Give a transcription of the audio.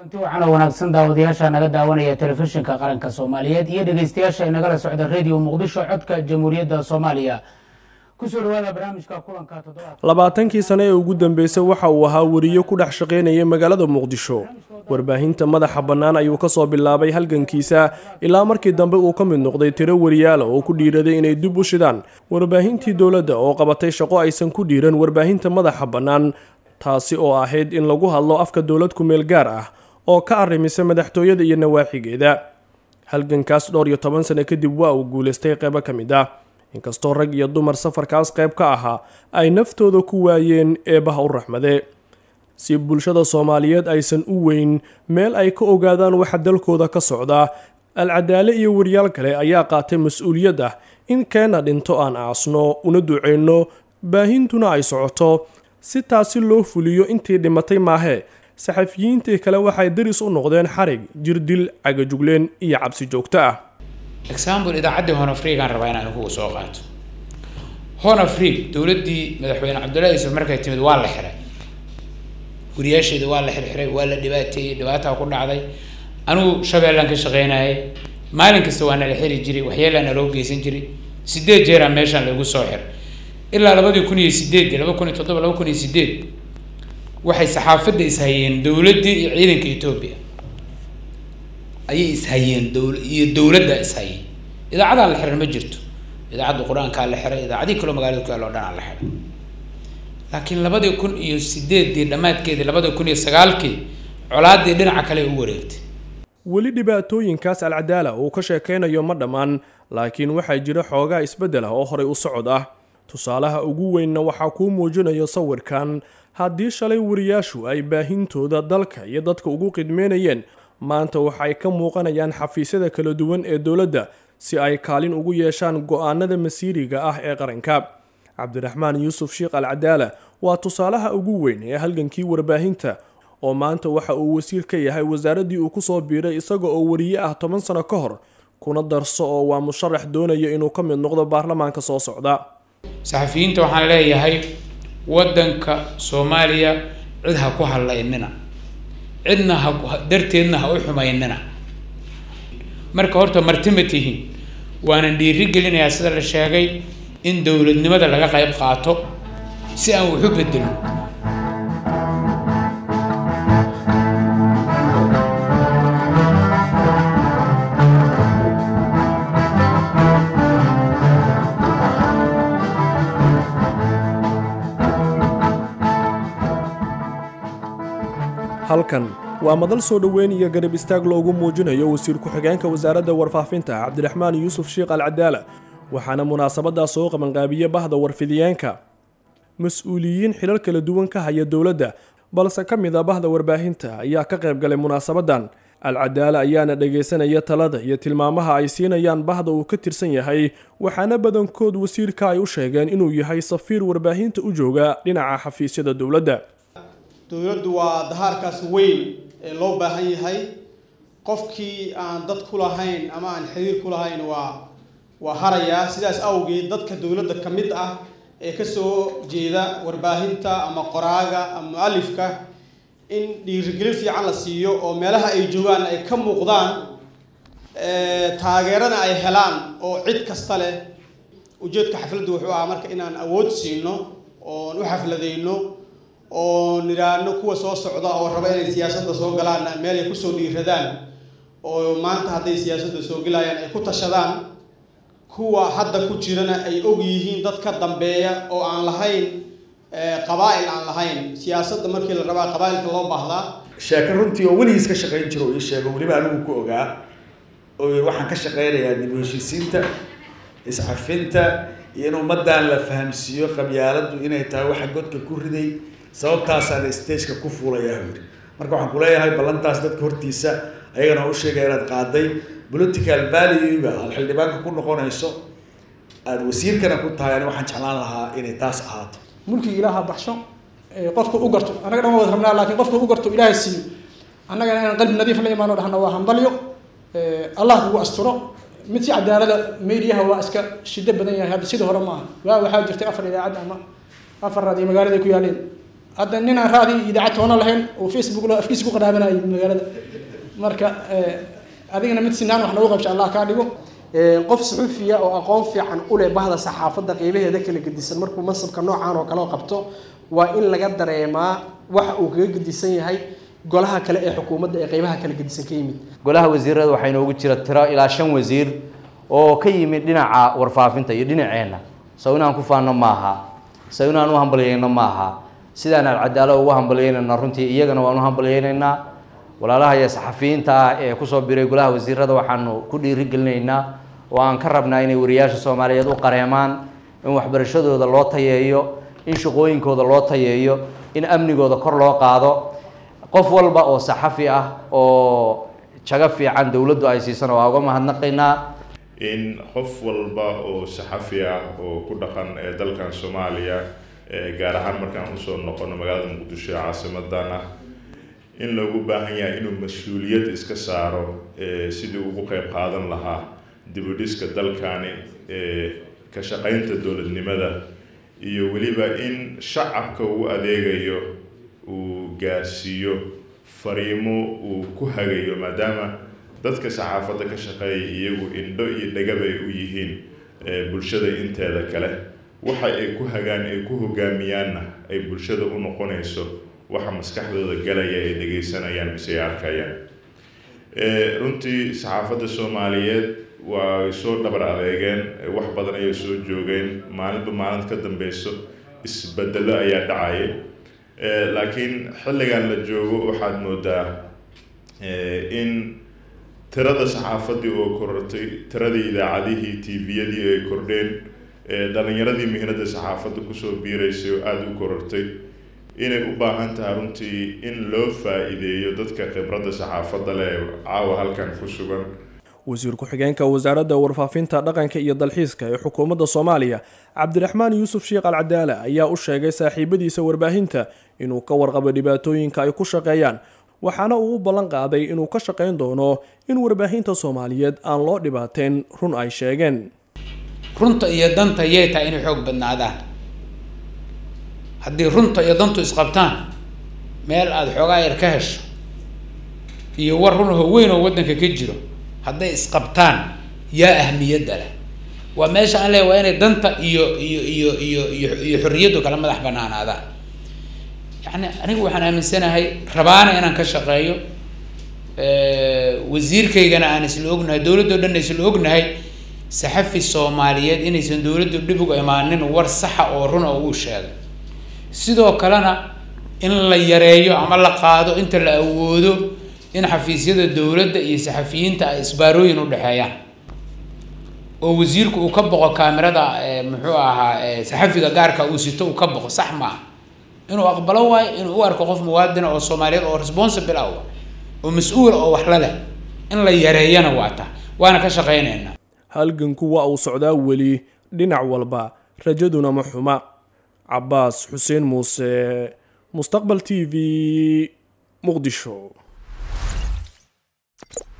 kulanti waxaana wanaagsan daawadayaasha naga daawanaya telefishinka qaranka soomaaliyeed iyo dhegeystayaasha inagala socda radio muqdisho codka jamhuuriyadda soomaaliya kusoo dhawaada barnaamijka kulanka toddobaad labaatankii sane ee ugu dambeysay waxa uu ahaa weriyo ku dhex shaqaynayay magaalada muqdisho warbaahinta madaxa bannaan ayuu ka soo bilaabay halgankiisa ilaa markii dambe uu ka mid noqday tiro weriyaala oo ku dhiiraday inay dib u shidaan warbaahintii dowladda oo qabatay shaqo aysan ku dhiiran warbaahinta madaxa bannaan taasi oo ahayd in lagu hadlo afka dowlad ku-meel gaar ah oo ka arrimisa madaxtooyada iyo nawaaxigeeda halgankaas dhowr iyo toban sane kadib waa uu guulaystay qeybo ka mid ah inkastoo rag iyo dumar safarkaas qayb ka ahaa ay naftooda ku waayeen eebaha u raxmade si bulshada soomaaliyeed aysan u weyn meel ay ka ogaadaan waxa dalkooda ka socda alcadaale iyo waryaal kale ayaa qaatay mas-uuliyad ah in keena dhinto aan aasno una duceyno baahintuna ay socoto si taasi loo fuliyo intii dhimatay maahee saxafiyiintii kale waxay daris u noqdeen xarig jirdil cagajugleen iyo cabsi joogto ah example idaacaddii honafrigaan rabaa inaan kugu soo qaato honafrig dowladdii madaxweyne cabdullahi yuusuf markay timid waa la xiray wariyaasheeda waa la xirxiray waa la dhibaateeyey dhibaataa ku dhacday anigu shabeellaan ka shaqeynayay maalin kasta waa nala xiri jiray waxyeelaa naloo geysan jiray sideed jeeraa meeshaan lagu soo xiray ilaa labadii kun iyo sideed laba kun iyo toddoba laba kun iyo sideed waxay saxaafadda ishayeen dowladdii iyo ciidanka etoobiya ayay ishayeen dowl iyo dowladda ishayeen idaacadaa la xiran ma jirto idaacadda qur-aankaa la xiray idaacadii kaloo magaalada ku yaal oo dhan aa la xiray laakiin labadii kun iyo sideeddii dhammaadkeedii labadii kun iyo sagaalkii colaaddii dhinaca kale u wareegtay weli dhibaatooyinkaas alcadaala uu ka sheekaynayo ma dhammaan laakiin waxaa jira xoogaa isbeddel ah oo horay u socod ah tusaalaha ugu weynna waxaa kuu muujinayo sawirkan haddii shalay wariyaashu ay baahintooda dalka iyo dadka ugu qidmeynayeen maanta waxay ka muuqanayaan xafiisyada kala duwan ee dowladda si ay kaalin ugu yeeshaan go-aanada masiiriga ah ee qaranka cabdiraxmaan yuusuf sheekh alcadaala waa tusaalaha ugu weyn ee halgankii warbaahinta oo maanta waxa uu wasiir ka yahay wasaaraddii uu kusoo biiray isaga oo wariye ah toban sano ka hor kuna darso oo waa musharax doonaya inuu ka mid noqdo baarlamaanka soo socda saxafiyiinta waxaan leeyahay waddanka soomaaliya cid ha ku hadlaynina cidna ha darteedna ha u xumaynina marka horta marti ma tihiin waanan dhiiri gelinayaa sida la sheegay in dowladnimada laga qayb qaato si aan waxu bedelno halkan waa madal soo dhoweyn iyo garab istaag loogu muujinayo wasiir ku-xigeenka wasaaradda warfaafinta cabdiraxmaan yuusuf sheekh alcadaala waxaana munaasabadaas soo qabanqaabiye bahda warfidiyeenka mas-uuliyiin xilal kala duwan ka haya dowladda balse ka mid a bahda warbaahinta ayaa ka qayb galay munaasabadan alcadaala ayaana dhagaysanaya talada iyo tilmaamaha ay siinayaan bahda uu ka tirsan yahay waxaana badankood wasiirka ay u sheegeen inuu yahay safiir warbaahinta u jooga dhinaca xafiisyada dowladda dowladdu waa dahaarkaas weyn ee loo baahan yahay qofkii aan dad ku lahayn ama aan xiriir ku lahayn waa waa harayaa sidaas awgeed dadka dowladda ka mid ah ee kasoo jeeda warbaahinta ama qoraaga ama mu-alifka in dhiirigelin fiican la siiyo oo meelaha ay joogaan ay ka muuqdaan taageerana ay helaan oo cid kasta leh ujeedka xafladdu wuxuu ahaa marka inaan awood siino oon u xafladeyno oo nidhaahno kuwa soo socda oo raba inay siyaasadda soo galaanna meel ay kusoo dhiiradaan oo maanta hadday siyaasadda soo gelayaan ay ku tashadaan kuwa hadda ku jirana ay og yihiin dad ka dambeeya oo aan lahayn qabaa-il aan lahayn siyaasadda markii la rabaa qabaa-ilka loo baahdaa sheeko runtii oo weligiis ka shaqayn jiro oo ii sheego weliba anigu ku ogaa oo yiri waxaan ka shaqaynayaa dib u heshiisiinta iscafinta iyo in ummaddan la fahamsiiyo qabyaaladdu inay tahay waxa godka ku riday sababtaasaan stageka ku fuulayaa yiri marka waxaan kuleeyahay ballantaas dadka hortiisa ayagana u sheegaya inaad qaaday political value-ga aada xildhibaanka ku noqonayso aada wasiirkana ku tahay ani waxaan jeclaan lahaa inay taas ahaato mulkii ilaaha baxsho qofka u garto annaga dhan wada rabnaa laakiin qofka u garto ilaahay siiyo annagana inaan qalbi nadiif la imaano dhahna waa hambalyo allah kugu asturo mid si cadaalada meediyaha waa iska shido badan yahay hadda sidii hore maaha waa waxaa jirtay afar idaacad ama afar raad iyo magaalada ku yaaleen hadda ninaan raadi idaacad toona lahayn oo facebook lo afkiisa ku qaraabanayo magaalada marka adigana mid sinaan wax noogu qabsha allah kaa dhigo qof suxuufiya oo aqoon fiican u leh bahda saxaafadda qeybaheeda kala gedisan markuu mansabka noocaan oo kale qabto waa in laga dareemaa waxa uu kaga gedisan yahay golaha kale ee xukuumadda ee qeybaha kala gedisan ka yimid golaha wasiirada waxaa inoogu jira tiro ilaa shan wasiir oo ka yimid dhinaca warfaafinta iyo dhinaceenna saw inaan ku faanno maaha saw inaan u hambalyeyno maaha sidaan alcadaalo ugu hambalyeynayna runtii iyagana waan u hambalyeynaynaa walaalaha iyo saxafiyiinta ah ee kusoo biray golaha wasiirada waxaanu ku dhiirigelinaynaa oo aan ka rabnaa inay wariyaasha soomaaliyeed u qareemaan in waxbarashadooda loo tayeeyo in shaqooyinkooda loo tayeeyo in amnigooda kor loo qaado qof walba oo saxafi ah oo jago fiican dowladdu ay siisana waa uga mahadnaqaynaa in qof walba oo saxafi ah oo ku dhaqan ee dalkan soomaaliya gaar ahaan markaan usoo noqono magaalada muqdisho ee caasimadan ah in loogu baahan yahay inuu mas-uuliyad iska saaro sidii ugu qeyb qaadan lahaa dibudhiska dalkani ka shaqaynta dowladnimada iyo weliba in shacabka uu adeegayo uu gaarsiiyo fariimo uu ku hagayo maadaama dadka saxaafadda ka shaqeeya iyagu indho iyo dhagaba ay u yihiin bulshada inteeda kale waxa ay ku hagaan ay ku hogaamiyaanna ay bulshada u noqonayso waxa maskaxdooda galaya ay dhegaysanayaan mise ay arkayaan runtii saxaafadda soomaaliyeed waa soo dhabar adeegeen wax badan ayay soo joogeen maalinba maalin ka dambeyso isbedelo ayaa dhacaya laakiin xilligan la joogo waxaad moodaa in tirada saxaafaddii oo korortay tiradii idaacadihii tviyadii ay kordheen dhalinyaradii mihnada saxaafadda kusoo biiraysay oo aada u korortay inay u baahan tahay runtii in loo faa-iideeyo dadka khibradda saxaafadda leh caawa halkan ku sugan wasiir ku-xigeenka wasaaradda warfaafinta dhaqanka iyo dalxiiska ee xukuumadda soomaaliya cabdiraxmaan yuusuf sheekh alcadaale ayaa u sheegay saaxiibadiisa warbaahinta inuu ka warqabo dhibaatooyinka ay ku shaqeeyaan waxaana uu u ballan qaaday inuu ka shaqayn doono in warbaahinta soomaaliyeed aan loo dhibaateyn run ay sheegeen runta iyo danta yay tahay inay xoog badnaadaan haddii runta iyo dantu isqabtaan meel aada xoogaa yar ka hesho iyo war runaho weyn oo waddanka ka jiro hadday isqabtaan yaa ahmiyadda leh waa meesha aan leeyahy waa inay danta iyo iyo iyo iyo iyo iyo xorriyaddu kala madax banaanaadaan yacni anigu waxaan aaminsanahay rabaana inaan ka shaqeeyo wasiirkaygana aan isla ognahay dowladdao dhan isla ognahay saxafi soomaaliyeed inaysan dowladdu dhib uga imaanin war saxa oo runa oo uu sheegay sidoo kalena in la yareeyo ama la qaado inta la awoodo in xafiisyada dowladda iyo saxafiyiinta ay isbaarooyin u dhexeeyaan oo wasiirku uu ka boqo kaamirada muxuu ahaa saxafiga gaarka uu sito uu ka boqo sax maaha inuu aqbalo waayo inuu u arko qof muwaadina oo soomaaliyeed oo responsible ah oo mas-uula oo wax la leh in la yareeyana waa ta waana ka shaqaynaynaa halganku waa uu socdaa weli dhinac walba rajaduna ma xuma cabaas xuseen muuse mustaqbal t v muqdisho